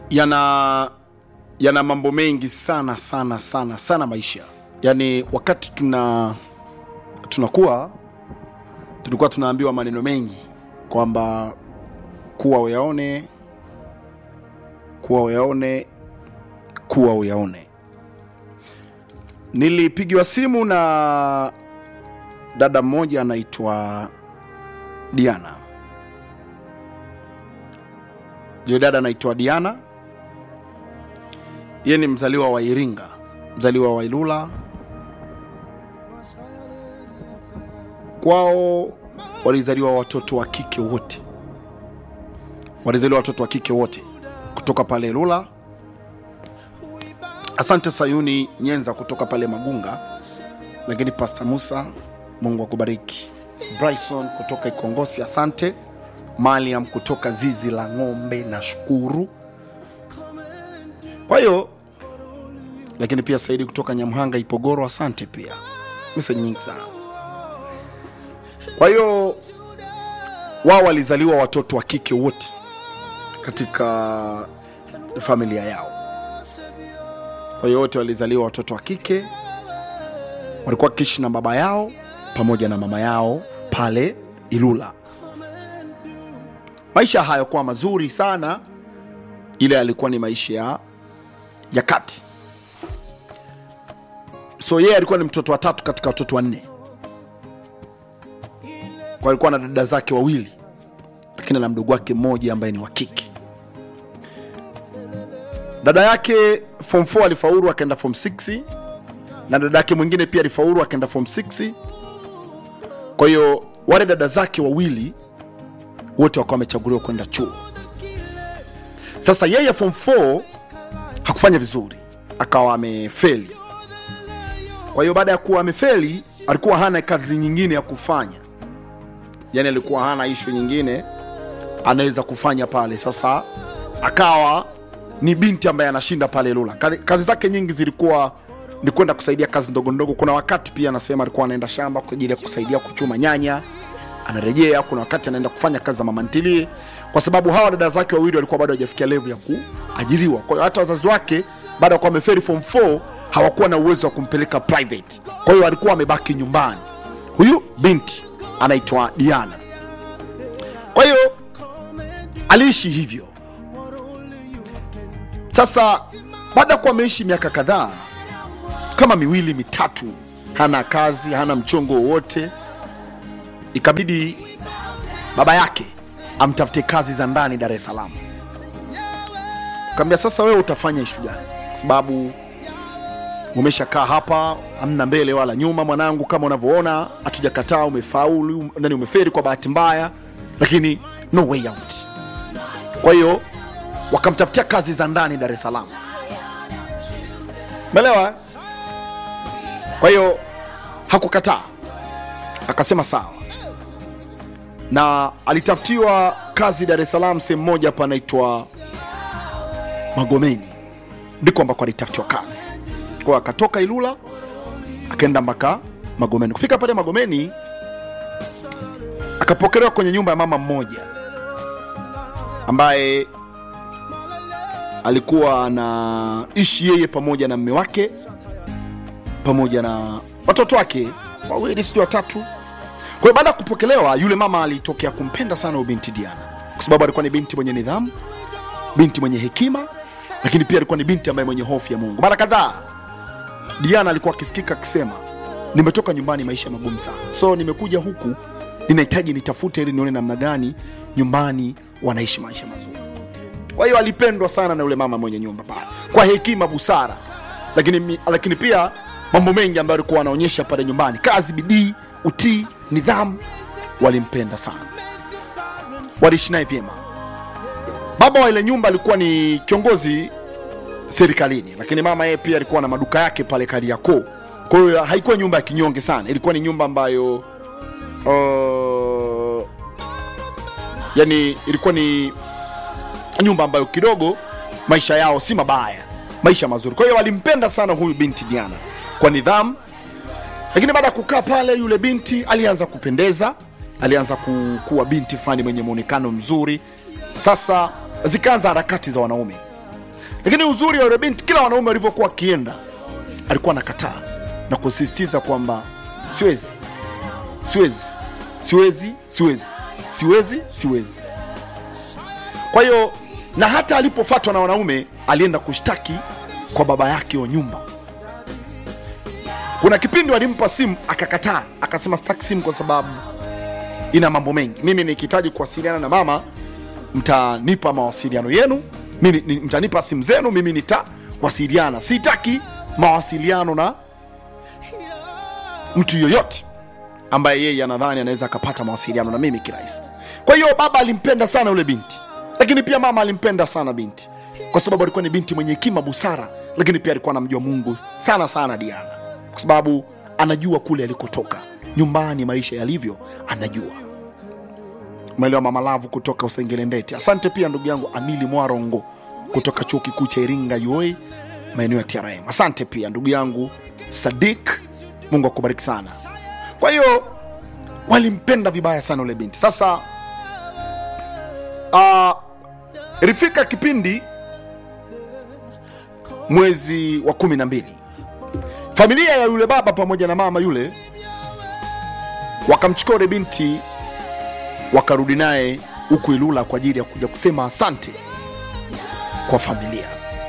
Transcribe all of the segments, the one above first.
yana yana mambo mengi sana sana sana sana maisha yaani wakati tuna tunakuwa tulikuwa tunaambiwa maneno mengi kwamba kuwa uyaone kuwa uyaone kuwa uyaone nilipigiwa simu na dada mmoja anaitwa diana yule dada anaitwa diana yeye ni mzaliwa wa iringa mzaliwa wa ilula kwao walizaliwa watoto wa kike wote walizaliwa watoto wa kike wote kutoka pale ilula asante sayuni nyenza kutoka pale magunga lakini pasta musa mungu akubariki bryson kutoka ikongosi asante maliam kutoka zizi la ng'ombe na shukuru kwa hiyo lakini pia saidi kutoka nyamhanga ipogoro asante pia message nyingi sana kwa hiyo wao walizaliwa watoto wa kike wote katika familia yao kwa hiyo wote walizaliwa watoto wa kike walikuwa wakiishi na baba yao pamoja na mama yao pale ilula maisha hayakuwa mazuri sana ile alikuwa ni maisha ya, ya kati so yeye alikuwa ni mtoto wa tatu katika watoto wanne kwa alikuwa na dada zake wawili lakini na mdogo wake mmoja ambaye ni wa kike dada yake form 4 alifaulu akaenda form 6 na dada yake mwingine pia alifaulu akaenda form 6 kwa hiyo wale dada zake wawili wote wakawa wamechaguliwa kwenda chuo sasa yeye form 4 hakufanya vizuri akawa amefeli kwa hiyo baada ya kuwa amefeli alikuwa hana kazi nyingine ya kufanya yani alikuwa hana ishu nyingine anaweza kufanya pale sasa akawa ni binti ambaye anashinda pale lula kazi, kazi zake nyingi zilikuwa ni kwenda kusaidia kazi ndogo ndogo kuna wakati pia anasema alikuwa anaenda shamba kwa ajili ya kusaidia kuchuma nyanya anarejea kuna wakati anaenda kufanya kazi za mamantilie kwa sababu hawa dada zake wawili walikuwa bado hawajafikia levu ya kuajiriwa kwa hiyo hata wazazi wake baada ya kuwa ameferi form 4 hawakuwa na uwezo wa kumpeleka private kwa hiyo alikuwa amebaki nyumbani huyu binti anaitwa diana kwa hiyo aliishi hivyo sasa baada ya kuwa ameishi miaka kadhaa kama miwili mitatu hana kazi hana mchongo wowote ikabidi baba yake amtafute kazi za ndani dar es salaam kaambia sasa wewe utafanya ishu gani kwa sababu umeshakaa hapa amna mbele wala nyuma mwanangu kama unavyoona hatujakataa umefaulu nani umeferi kwa bahati mbaya lakini no way out kwa hiyo wakamtafutia kazi za ndani dar es salaam melewa kwa hiyo hakukataa akasema sawa na alitafutiwa kazi dar es salaam sehemu moja hapa anaitwa magomeni ndiko ambako alitafutiwa kazi kwa akatoka ilula akaenda mpaka magomeni kufika pale magomeni akapokelewa kwenye nyumba ya mama mmoja ambaye alikuwa anaishi yeye pamoja na mme wake pamoja na watoto wake wawili sijui watatu kwa hiyo baada ya kupokelewa yule mama alitokea kumpenda sana huyu binti diana kwa sababu alikuwa ni binti mwenye nidhamu binti mwenye hekima lakini pia alikuwa ni binti ambaye mwenye hofu ya mungu mara kadhaa diana alikuwa akisikika akisema nimetoka nyumbani maisha magumu sana so nimekuja huku ninahitaji nitafute ili nione namna gani nyumbani wanaishi maisha mazuri kwa hiyo alipendwa sana na yule mama mwenye nyumba pale kwa hekima busara lakini, mi- lakini pia mambo mengi ambayo alikuwa anaonyesha pale nyumbani kazi bidii utii nidhamu walimpenda sana waliishi naye vyema baba wa ile nyumba alikuwa ni kiongozi serikalini lakini mama yeye pia alikuwa na maduka yake pale kariakoo kwa hiyo haikuwa nyumba ya kinyonge sana ilikuwa ni nyumba ambayo uh, yani ilikuwa ni nyumba ambayo kidogo maisha yao si mabaya maisha mazuri kwa hiyo walimpenda sana huyu binti diana kwa nidhamu lakini baada ya kukaa pale yule binti alianza kupendeza alianza ku, kuwa binti fulani mwenye mwonekano mzuri sasa zikaanza harakati za wanaume lakini uzuri wa yule binti kila wanaume walivyokuwa akienda alikuwa anakataa na kusisitiza kwamba siwezi siwezi siwezi siwezi siwezi siwezi kwa hiyo na hata alipofatwa na wanaume alienda kushtaki kwa baba yake wa nyumba kuna kipindi walimpa simu akakataa akasema sitaki simu kwa sababu ina mambo mengi mimi nikihitaji kuwasiliana na mama mtanipa mawasiliano yenu mimi, ni- mtanipa simu zenu mimi nitawasiliana sitaki mawasiliano na mtu yoyote ambaye yeye anadhani anaweza akapata mawasiliano na mimi kirahisi kwa hiyo baba alimpenda sana yule binti lakini pia mama alimpenda sana binti kwa sababu alikuwa ni binti mwenye hekima busara lakini pia alikuwa anamjua mungu sana sana diana kwa sababu anajua kule alikotoka nyumbani maisha yalivyo anajua umeelewa mama lavu kutoka usengelendeti asante pia ndugu yangu amili mwarongo kutoka chuo kikuu cha iringa ua maeneo ya trm asante pia ndugu yangu sadik mungu akubariki sana kwa hiyo walimpenda vibaya sana ule binti sasa uh, ilifika kipindi mwezi wa kumi na mbili familia ya yule baba pamoja na mama yule wakamchukua yule binti wakarudi naye huku ilula kwa ajili ya kuja kusema asante kwa familia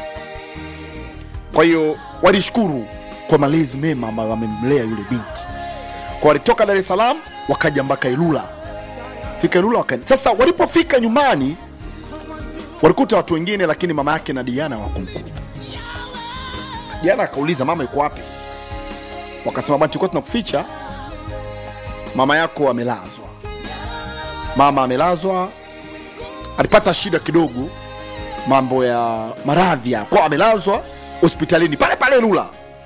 kwa hiyo walishukuru kwa malezi mema ambayo wamemlea yule binti kwa walitoka dar es salaam wakaja mpaka ilula fika ilula wakaenda sasa walipofika nyumbani walikuta watu wengine lakini mama yake na diana wakumkuta diana akauliza mama yuko wapi wakasema bwana tulikuwa tunakuficha mama yako amelazwa mama amelazwa alipata shida kidogo mambo ya maradhi ya kwa amelazwa hospitalini pale pale lula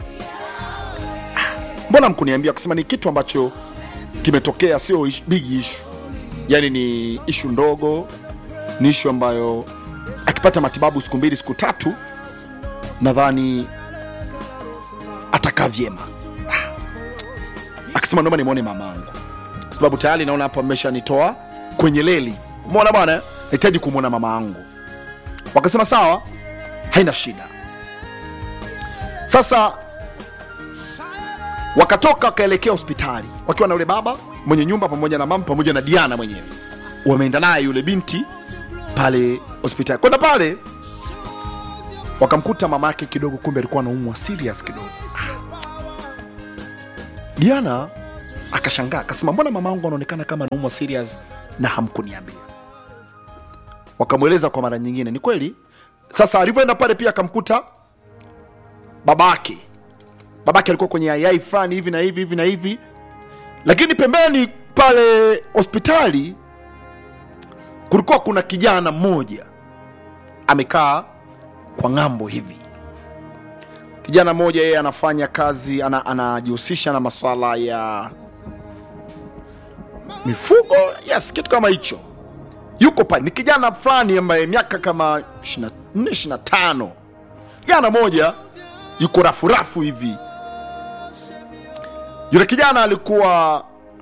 Ah, mbona mkuniambia kusema ni kitu ambacho kimetokea sio ish- big issue yani ni ishu ndogo ni ishu ambayo akipata matibabu siku mbili siku tatu nadhani atakaa vyema Ah. akasema naomba nimwone mamangu kwa sababu tayari naona hapo ameshanitoa kwenye leli umeona bwana nahitaji kumwona mama yangu wakasema sawa haina shida sasa wakatoka wakaelekea hospitali wakiwa na yule baba mwenye nyumba pamoja na mama pamoja na diana mwenyewe wameenda naye yule binti pale hospitali kwenda pale wakamkuta mama yake kidogo kumbe alikuwa anaumwa serious kidogo Ah. diana akashangaa akasema mbona mama wangu anaonekana kama anaumwa serious na hamkuniambia wakamweleza kwa mara nyingine ni kweli sasa alivyoenda pale pia akamkuta babake babake alikuwa kwenye ayai fulani hivi na hivi hivi na hivi lakini pembeni pale hospitali kulikuwa kuna kijana mmoja amekaa kwa ng'ambo hivi kijana mmoja yeye anafanya kazi ana- anajihusisha na maswala ya mifugo yes kitu kama hicho yuko pale ni kijana fulani ambaye miaka kama 24 25 kijana moja yuko rafurafu hivi yule kijana alikuwa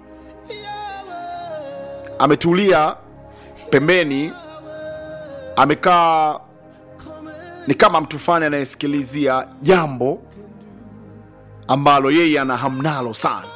ametulia pembeni amekaa ni kama mtu fulani anayesikilizia jambo ambalo yeye ana hamnalo sana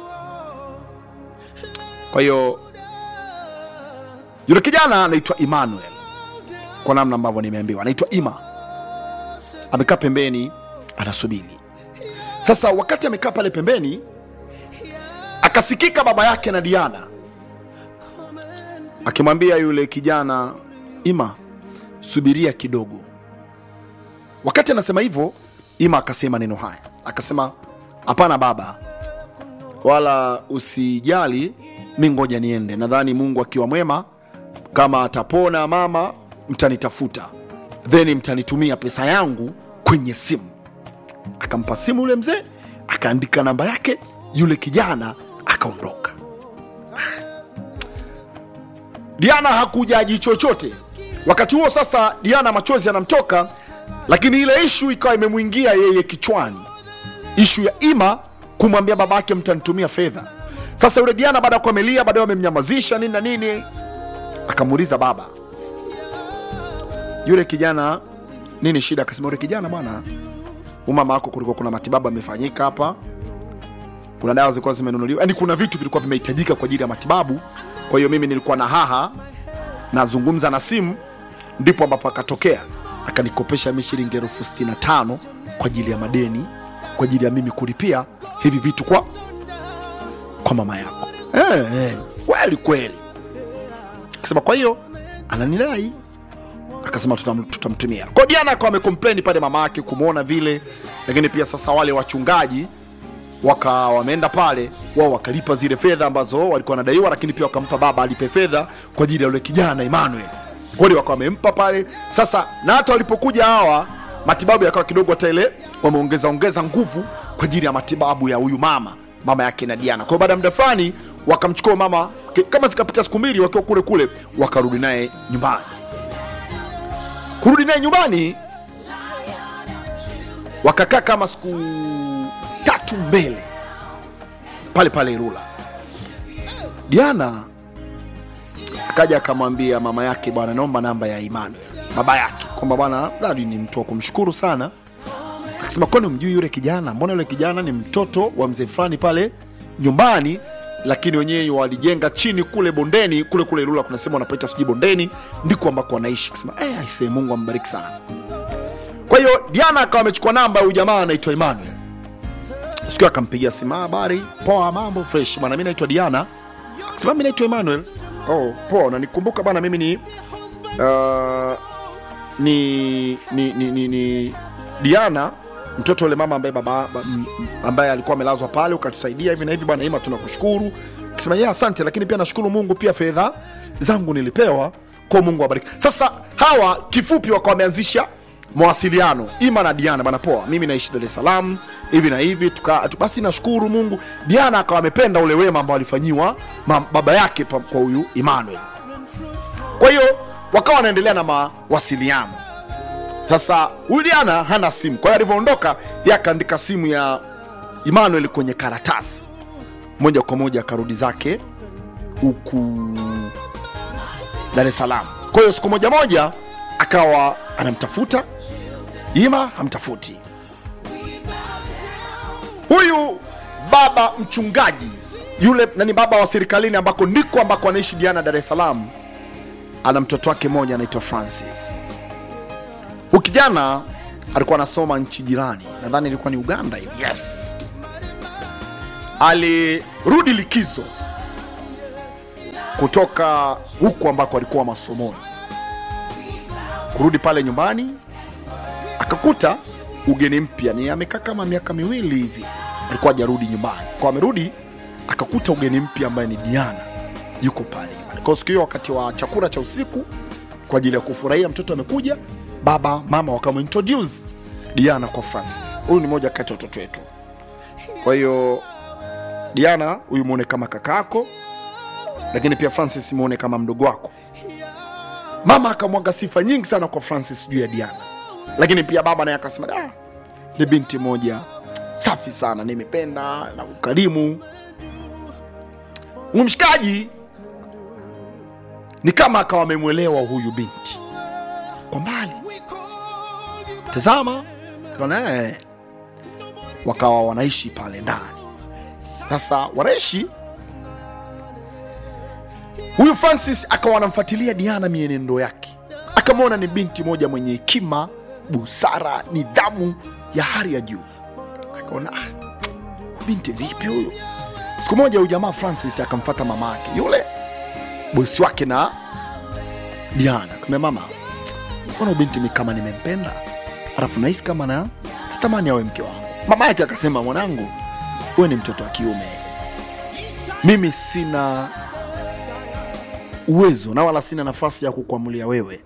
kwa hiyo yule kijana anaitwa emmanuel kwa namna ambavyo nimeambiwa anaitwa ima amekaa pembeni anasubiri sasa wakati amekaa pale pembeni akasikika baba yake na diana akimwambia yule kijana ima subiria kidogo wakati anasema hivyo ima akasema neno haya akasema hapana baba wala usijali mi ngoja niende nadhani mungu akiwa mwema kama atapona mama mtanitafuta then mtanitumia pesa yangu kwenye simu akampa simu yule mzee akaandika namba yake yule kijana akaondoka diana hakujaji chochote wakati huo sasa diana machozi yanamtoka lakini ile ishu ikawa imemwingia yeye kichwani ishu ya ima kumwambia baba yake mtanitumia fedha sasa yule diana baada ya kuamelia baadaye wamemnyamazisha nini na nini akamuuliza baba yule kijana nini shida akasema ule kijana bwana umama wako kulikuwa kuna matibabu amefanyika hapa kuna dawa zilikuwa zimenunuliwa yani kuna vitu vilikuwa vimehitajika kwa ajili ya matibabu kwa hiyo mimi nilikuwa na haha nazungumza na simu ndipo ambapo akatokea akanikopesha mi shilingi elfu sitini na tano kwa ajili ya madeni kwa ajili ya mimi kulipia hivi vitu kwa kwa mama yako eh, eh, kweli kweli akasema kwa hiyo ananidai akasema tutam- tutamtumia kwa diana akawa amecomplain pale mama yake kumwona vile lakini pia sasa wale wachungaji waka wameenda pale wao wakalipa zile fedha ambazo walikuwa wanadaiwa lakini pia wakampa baba alipe fedha kwa ajili ya yule kijana emmanuel kweli wakawa wamempa pale sasa na hata walipokuja hawa matibabu yakawa kidogo hata ile wameongeza ongeza nguvu kwa ajili ya matibabu ya huyu mama mama yake na diana kwa hiyo baada ya muda fulani wakamchukua mama k- kama zikapita siku mbili wakiwa kule kule wakarudi naye nyumbani kurudi naye nyumbani wakakaa kama siku tatu mbele pale pale Ilula. Diana akaja akamwambia mama yake, bwana, naomba namba ya Emmanuel, baba yake, kwamba bwana, dadi ni mtu wa kumshukuru sana. Akasema kwani umjui yule kijana? Mbona yule kijana ni mtoto wa mzee fulani pale nyumbani, lakini wenyewe walijenga chini kule bondeni kule kule Ilula, kuna sehemu wanapaita sijui bondeni, ndiko ambako wanaishi. Akasema eh, aisee, Mungu ambariki sana. Kwa hiyo Diana akawa amechukua namba ya huyu jamaa anaitwa Emmanuel siku akampigia simu, "Ah, habari poa, mambo fresh bwana, mi naitwa Diana. Akasema mi naitwa Emmanuel. Oh, poa, unanikumbuka bwana, mimi ni uh, ni, ni, ni, ni, ni Diana mtoto yule mama ambaye baba ba- m- m- ambaye alikuwa amelazwa pale, ukatusaidia hivi na hivi bwana, Ima, tunakushukuru. Akasema yeah, asante, lakini pia nashukuru Mungu, pia fedha zangu nilipewa kwa Mungu awabariki. Sasa hawa kifupi wakawa wameanzisha mawasiliano Ima na Diana, bana poa, mimi naishi Dar es Salaam hivi na hivi tuka, tu, basi nashukuru Mungu. Diana akawa amependa ule wema ambao alifanyiwa ma- baba yake pa- kwa huyu Emmanuel. Kwa hiyo wakawa wanaendelea na mawasiliano. Sasa huyu Diana hana simu, kwa hiyo alivyoondoka yeye akaandika simu ya Emmanuel kwenye karatasi, moja kwa moja akarudi zake huku Dar es Salaam. Kwa hiyo siku moja moja akawa anamtafuta Ima, hamtafuti huyu baba mchungaji yule nani, baba wa serikalini ambako ndiko ambako anaishi Diana Dar es Salaam, ana mtoto wake mmoja anaitwa Francis. Huyu kijana alikuwa anasoma nchi jirani, nadhani ilikuwa ni Uganda hivi. Yes, alirudi likizo kutoka huku ambako alikuwa masomoni, kurudi pale nyumbani akakuta ugeni mpya, ni amekaa kama miaka miwili hivi, alikuwa hajarudi nyumbani. Kwa amerudi akakuta ugeni mpya ambaye ni Diana yuko pale nyumbani. Kwa siku hiyo wakati wa chakula cha usiku kwa ajili ya kufurahia mtoto amekuja, baba mama wakamintroduce Diana kwa Francis. Huyu ni moja kati ya watoto wetu. Kwa hiyo Diana huyu muone kama kakako, lakini pia Francis muone kama mdogo wako. Mama akamwaga sifa nyingi sana kwa Francis juu ya Diana, lakini pia baba naye akasema da, ni binti moja safi sana, nimependa na ukarimu. Huyu mshikaji ni kama akawa amemwelewa huyu binti kwa mbali, tazama kaona eh, wakawa wanaishi pale ndani. Sasa wanaishi huyu Francis akawa anamfuatilia Diana mienendo yake, akamwona ni binti moja mwenye hekima, busara, nidhamu ya hali ya juu. Akaona ah, binti vipi huyu? Siku moja huyu jamaa Francis akamfata mama yake yule bosi wake na Diana, akamwambia mama, mbona huyu binti mi kama nimempenda, alafu nahisi kama na natamani awe mke wangu. Mama yake akasema, mwanangu, wewe ni mtoto wa kiume, mimi sina uwezo na wala sina nafasi ya kukuamulia wewe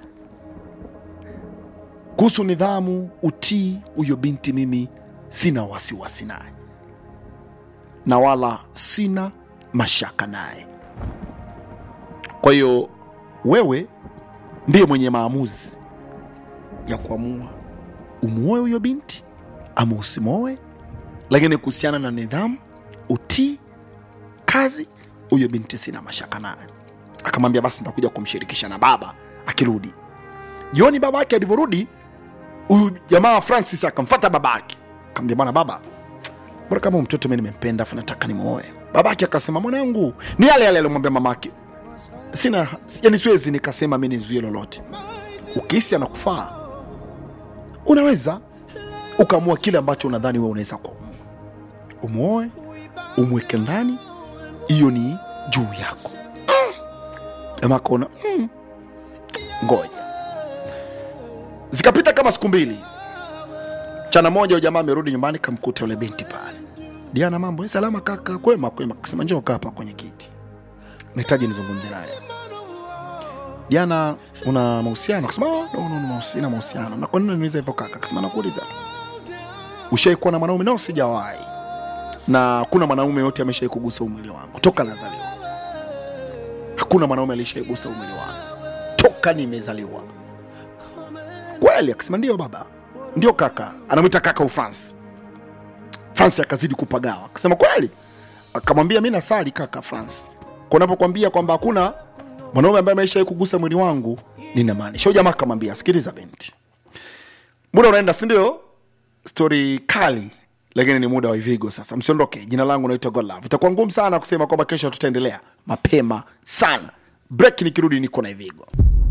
kuhusu nidhamu, utii. Huyo binti mimi sina wasiwasi naye na wala sina mashaka naye. Kwa hiyo wewe ndiye mwenye maamuzi ya kuamua umuoe huyo binti ama usimwoe, lakini kuhusiana na nidhamu, utii, kazi, huyo binti sina mashaka naye. Akamwambia basi nitakuja kumshirikisha na baba akirudi. Jioni baba yake alivyorudi huyu jamaa francis akamfata babake akamwambia bwana baba bora kama huyu mtoto mi nimempenda afu nataka nimwoe babake akasema mwanangu ni yale yale aliomwambia mamake sina yani siwezi nikasema mi nizuie lolote ukihisi anakufaa unaweza ukaamua kile ambacho unadhani wewe unaweza kuamua umwoe umweke ndani hiyo ni juu yako jamaa akaona mm, ngoja zikapita kama siku mbili chana moja huyo jamaa amerudi nyumbani kamkuta yule binti pale diana mambo "Eh, salama kaka kwema kwema kasema njoo kaa hapa kwenye kiti nahitaji nizungumze naye diana una mahusiano akasema "Oh, no, no, no, sina mahusiano na kwa nini unaniuliza hivyo kaka akasema nakuuliza tu ushai kuwa na mwanaume nao sijawahi na kuna mwanaume yote ameshai kugusa umwili wangu toka nazaliwa hakuna mwanaume alishaigusa umwili wangu toka nimezaliwa kweli akasema ndio baba ndio kaka anamwita kaka ufransi fransi akazidi kupagawa akasema kweli akamwambia mi nasali kaka fransi kunapokwambia kwamba hakuna mwanaume ambaye ameishai kugusa mwili wangu ninamaanisha huyo jamaa akamwambia sikiliza binti muda unaenda sindio stori kali lakini ni muda wa ivigo sasa msiondoke jina langu naitwa godlove itakuwa ngumu sana kusema kwamba kesho tutaendelea mapema sana break nikirudi niko na ivigo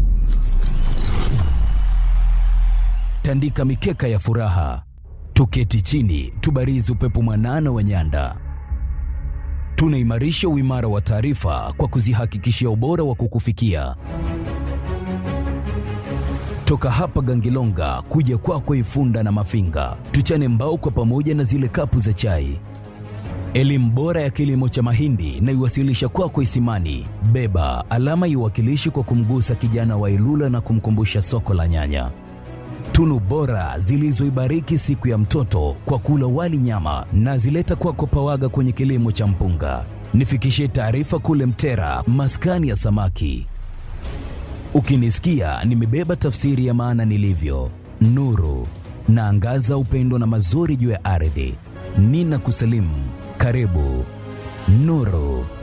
tandika mikeka ya furaha, tuketi chini, tubarizi upepo mwanana wa nyanda. Tunaimarisha uimara wa taarifa kwa kuzihakikishia ubora wa kukufikia. Toka hapa Gangilonga kuja kwako Ifunda na Mafinga, tuchane mbao kwa pamoja na zile kapu za chai. Elimu bora ya kilimo cha mahindi na iwasilisha kwako Isimani. Beba alama iwakilishi kwa kumgusa kijana wa Ilula na kumkumbusha soko la nyanya tunu bora zilizoibariki siku ya mtoto kwa kula wali nyama na zileta kwako pawaga kwenye kilimo cha mpunga. Nifikishie taarifa kule Mtera, maskani ya samaki. Ukinisikia nimebeba tafsiri ya maana nilivyo, nuru naangaza upendo na mazuri juu ya ardhi. Nina kusalimu, karibu Nuru.